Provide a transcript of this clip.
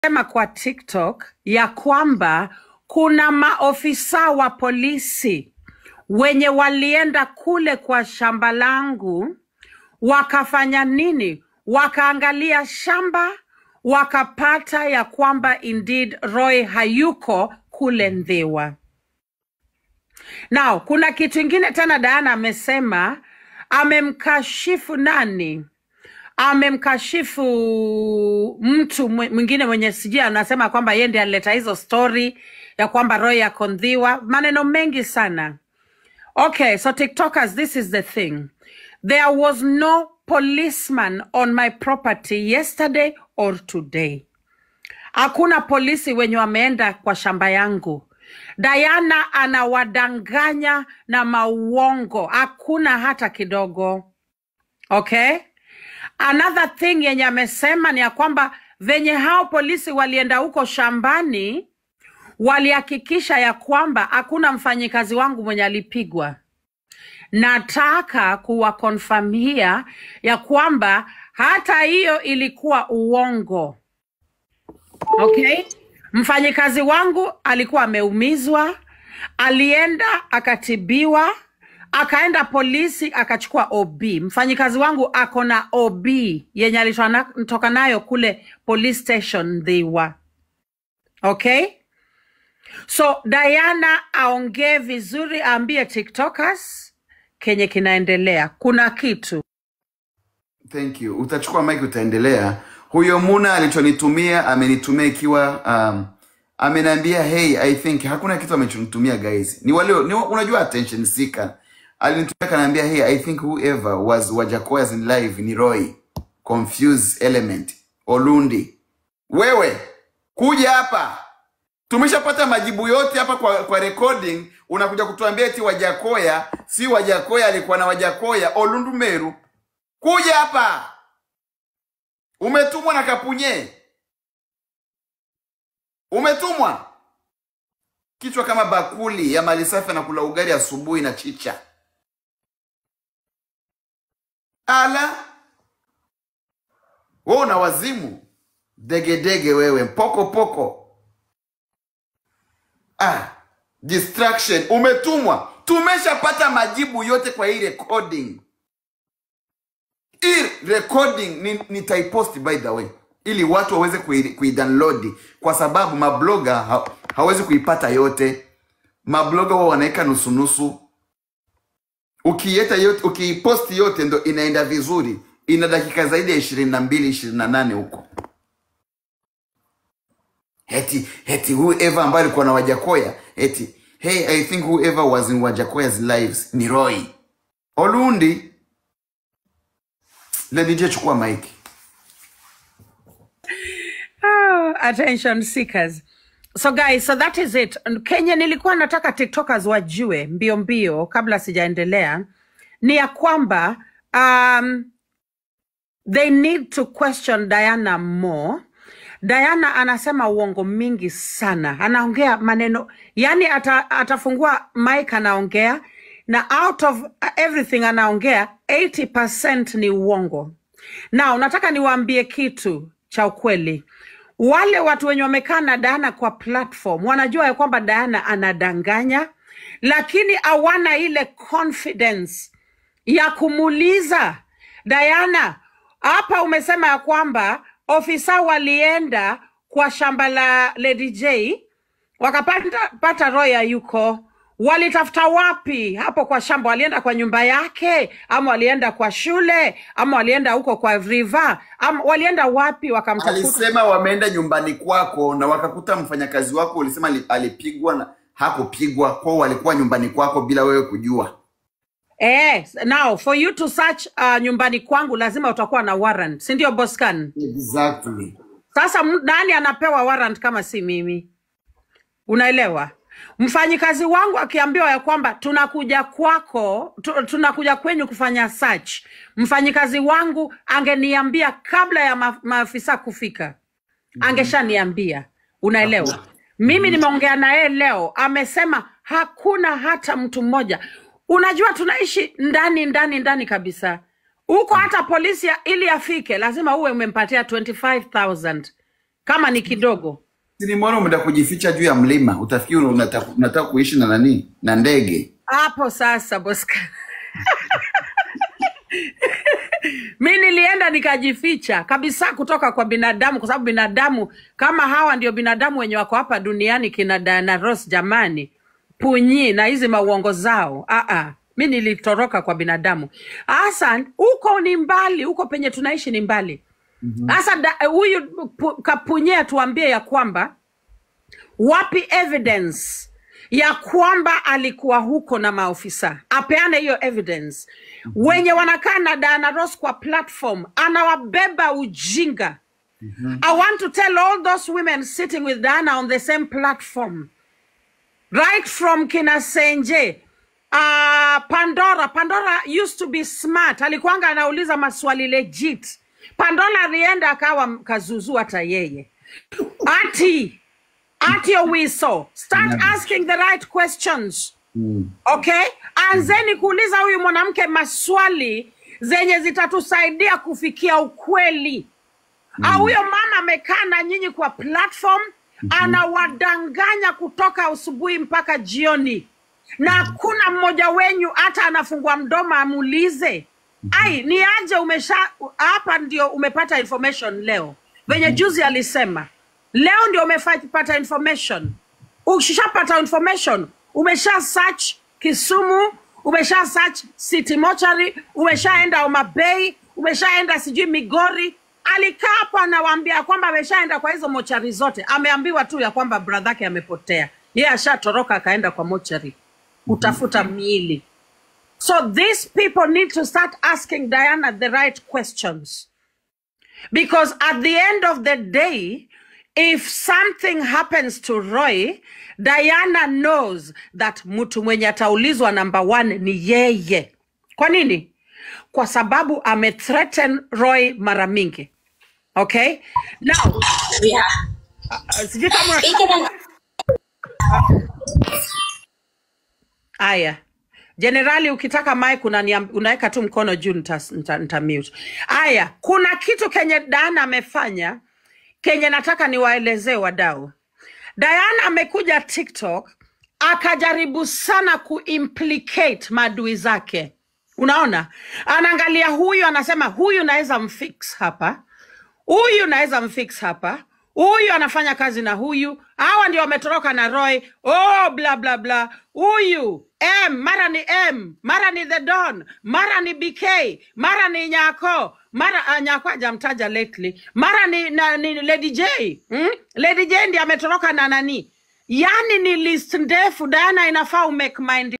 sema kwa TikTok ya kwamba kuna maofisa wa polisi wenye walienda kule kwa shamba langu wakafanya nini? Wakaangalia shamba wakapata ya kwamba indeed Roy hayuko kule Ndhiwa. Now, kuna kitu ingine tena Diana amesema, amemkashifu nani? Amemkashifu mtu mwe- mwingine mwenye sijui, anasema kwamba yeye ndiye alileta hizo story ya kwamba Roy ako Ndhiwa, maneno mengi sana. Okay, so TikTokers, this is the thing. There was no policeman on my property yesterday or today. Hakuna polisi wenye wameenda kwa shamba yangu. Diana anawadanganya na mauongo, hakuna hata kidogo. Okay? Another thing yenye amesema ni ya kwamba venye hao polisi walienda huko shambani, walihakikisha ya kwamba hakuna mfanyikazi wangu mwenye alipigwa. Nataka kuwakonfamia ya kwamba hata hiyo ilikuwa uongo. Okay? Mfanyikazi wangu alikuwa ameumizwa, alienda akatibiwa, akaenda polisi akachukua OB. Mfanyikazi wangu ako na OB yenye alitoka nayo kule police station Dhiwa. Okay? So Diana aongee vizuri, aambie TikTokers kenye kinaendelea. Kuna kitu Thank you. Utachukua mic utaendelea. Huyo Muna alichonitumia amenitumia ikiwa um, ameniambia hey, I think hakuna kitu amechonitumia guys. Ni wale ni, unajua attention seeker. Alinitumia kanaambia hey, I think whoever was Wajakoya's in live ni Roy. Confused element. Olundi. Wewe kuja hapa. Tumeshapata majibu yote hapa kwa, kwa recording. Unakuja kutuambia eti Wajakoya si Wajakoya, alikuwa na Wajakoya Olundu Meru. Kuja hapa, umetumwa na Kapunye, umetumwa kichwa kama bakuli ya mali safi, anakula ugali asubuhi na chicha. Ala, wewe una wazimu, degedege wewe, poko poko. Ah, distraction, umetumwa. Tumeshapata majibu yote kwa hii recording. hii recording ni, nitaipost by the way ili watu waweze kui- kuidownload kwa sababu mabloga ha, hawezi kuipata yote mabloga wao wanaweka nusunusu ukieta yote ukiiposti yote ndo inaenda vizuri ina dakika zaidi ya ishirini na mbili ishirini na nane huko eti eti whoever ambaye alikuwa na wajakoya eti hey i think whoever was in wajakoya's lives ni roy olundi ledije chukua maiki Ah, attention seekers. So guys, so that is it. Kenya nilikuwa nataka TikTokers wajue mbio mbio kabla sijaendelea ni ya kwamba um, they need to question Diana more. Diana anasema uongo mingi sana, anaongea maneno yani, ata, atafungua mic anaongea na out of everything anaongea 80% ni uongo. Na nataka niwaambie kitu cha ukweli. Wale watu wenye wamekaa na Diana kwa platform wanajua ya kwamba Diana anadanganya, lakini hawana ile confidence ya kumuuliza Diana, hapa umesema ya kwamba ofisa walienda kwa shamba la Lady J wakapata pata Roya yuko, walitafuta wapi hapo kwa shamba? Walienda kwa nyumba yake, ama walienda kwa shule, ama walienda huko kwa river, ama walienda wapi wakamtafuta? alisema wameenda nyumbani kwako na wakakuta mfanyakazi wako ulisema ali- alipigwa na hakupigwa kwao walikuwa nyumbani kwako bila wewe kujua Eh, now for you to search uh, nyumbani kwangu lazima utakuwa na warrant, si ndio Boscan? exactly Sasa m- nani anapewa warrant kama si mimi? Unaelewa? Mfanyikazi wangu akiambiwa ya kwamba tunakuja kwako, tu, tunakuja kwenyu kufanya search, mfanyikazi wangu angeniambia kabla ya ma, maafisa kufika, angeshaniambia. Unaelewa? Mimi nimeongea na yeye leo, amesema hakuna hata mtu mmoja. Unajua tunaishi ndani ndani ndani kabisa huko, hata polisi ya- ili afike lazima uwe umempatia 25000 kama ni kidogo. Nimeona umeenda kujificha juu ya mlima, utafikiri unataka unataka kuishi na nani? Na ndege. Hapo sasa Bosca, mi nilienda nikajificha kabisa kutoka kwa binadamu, kwa sababu binadamu kama hawa ndio binadamu wenye wako hapa duniani, kina Diana Ross jamani, punyi na hizi mauongo zao. Aa, mi nilitoroka kwa binadamu. Hasa huko ni mbali, huko penye tunaishi ni mbali. Sasa da- huyu pu- kapunye atuambie ya kwamba wapi evidence ya kwamba alikuwa huko na maofisa, apeane hiyo evidence. Wenye wanakaa na Diana Ross kwa platform anawabeba ujinga. I want to tell all those women sitting with Diana on the same platform right from kina Senje uh, Pandora. Pandora used to be smart, alikuwanga anauliza maswali legit. Pandora alienda akawa kazuzu hata yeye. Ati Ati Owiso, start asking the right questions. Okay? Anzeni kuuliza huyu mwanamke maswali zenye zitatusaidia kufikia ukweli. Ah, huyo mama amekaa na nyinyi kwa platform anawadanganya kutoka asubuhi mpaka jioni, na hakuna mmoja wenyu hata anafungua mdomo amuulize ai ni aje umesha hapa ndio umepata information leo venye juzi alisema leo ndio umepata information ukishapata information umesha search kisumu umesha search city mochari umeshaenda omabei umeshaenda sijui migori alikaa hapo anawaambia kwamba ameshaenda kwa hizo mochari zote ameambiwa tu ya kwamba bradhake amepotea yeye ashatoroka akaenda kwa mochari kutafuta miili so these people need to start asking diana the right questions because at the end of the day, if something happens to Roy, Diana knows that mtu mwenye ataulizwa number one ni yeye. Kwa nini? Kwa sababu amethreaten Roy mara mingi. Okay? Now, Yeah. uh, sijui kama Speaking of Aya. Jenerali, ukitaka mic unaniam- unaweka tu mkono juu nita, nita, nita mute. Aya, kuna kitu kenye Diana amefanya kenye nataka niwaelezee wadau. Diana amekuja TikTok akajaribu sana kuimplicate maadui zake. Unaona, anaangalia huyu, anasema huyu naweza mfix hapa, huyu naweza mfix hapa, huyu anafanya kazi na huyu, hawa ndio wametoroka na Roy. Oh, bla bla bla, huyu M mara ni M mara ni the Don mara ni BK mara ni Nyako mara uh, Nyako hajamtaja lately mara ni, na, ni Lady J hmm? Lady J ndiye ametoroka na nani? Yani ni list ndefu. Diana, inafaa umake mind